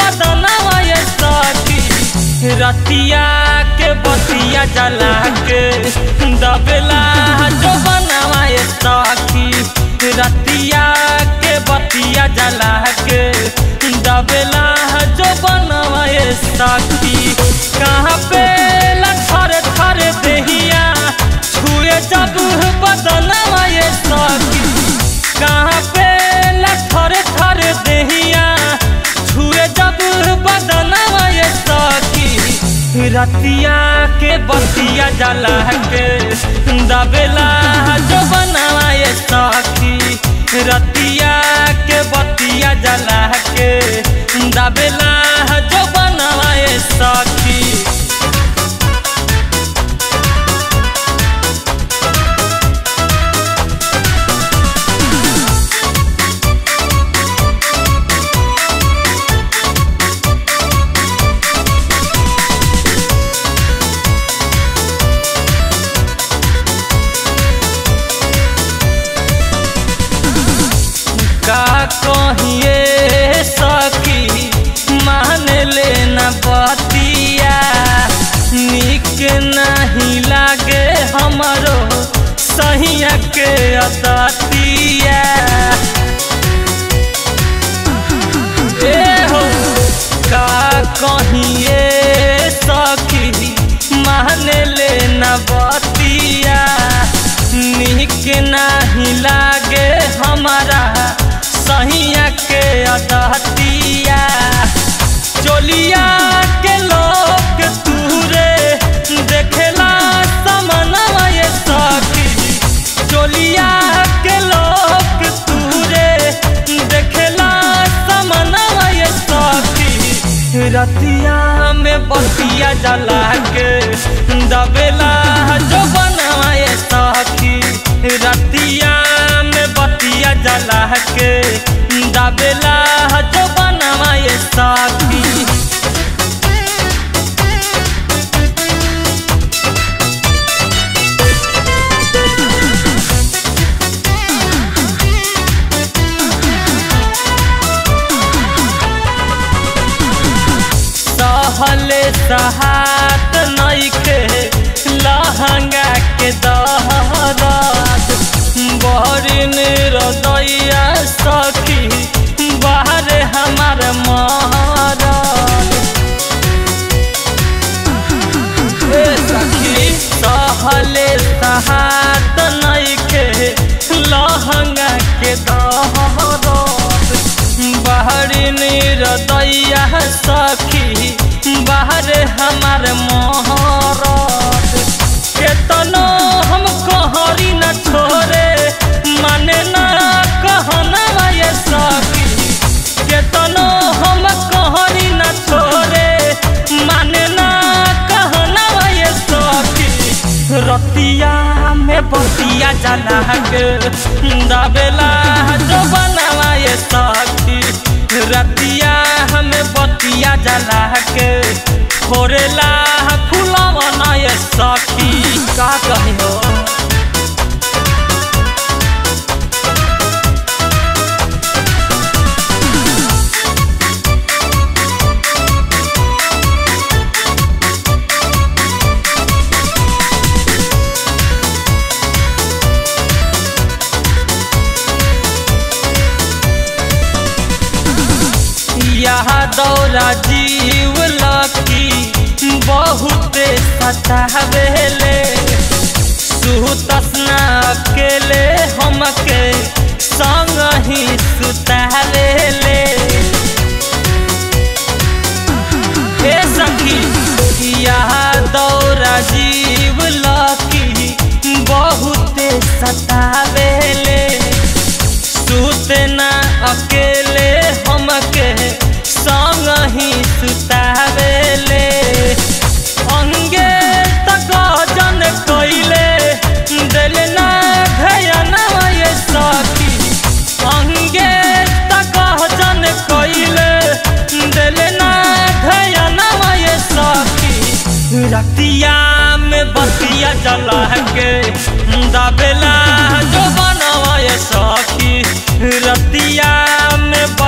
बदनवा ये सखी रतिया के बतिया जला के दबेला जो बनवा ये सखी रतिया के बतिया जला के दबेला जो बनवा ये सखी कहाँ पे लथर थर देहिया छुए जब बदनवा ये सखी कहाँ पे लथर थर देहिया छुए जब बदनवा ये सखी रतिया के बतिया जला के दबेला जो बनवा ये सखी रतिया के बतिया जला के दबेला जो बनवा ये सखी का कहिए सखी मान लेना बतिया निक नहीं लागे हमरो सहिया के अदतिया ए हो का कहिए सखी मान लेना बतिया निक नहीं लागे हमारा सहिया के अदतिया चोलिया के लोग तूरे देखेला समनवा ये सखी चोलिया के लोग तूरे देखेला समनवा ये सखी रतिया में बतिया जला के दबेला जो बनवा ये सखी रतिया में बतिया जला के दबेला जो बनवा ये सखी सहले सहात नइखे लहंगा के दहरात बहरिन रदैया सखी बाहर हमार महाराज ए सखी सहले सहात नइखे लहंगा के दहरात बाहरी निरदैया सखी बाहर हमार मोहरत केतनो हम कहरी न छोरे माने न कहना ये सखी केतनो हम कहरी न छोरे माने न कहना ये सखी रतिया में बतिया जला के दबेला जो बनवा ये सखी रतिया हमें बतिया जला के फोरेला फूलवा ये सखी का कही हो यहाँ दौरा जीव लकी बहुते सतावेले सुतसना अकेले हमके संग ही सुतावेले हे सखी यहाँ दौरा जीव लकी बहुते सतावेले सुतना अकेले हमके संग ही सुतावेले अंगे तक जन कइले दिल ना भयना ये सखी अंगे तक जन कइले दिल ना भयना ये सखी रतिया में बतिया जला के दबेला जो बनवा ये सखी रतिया में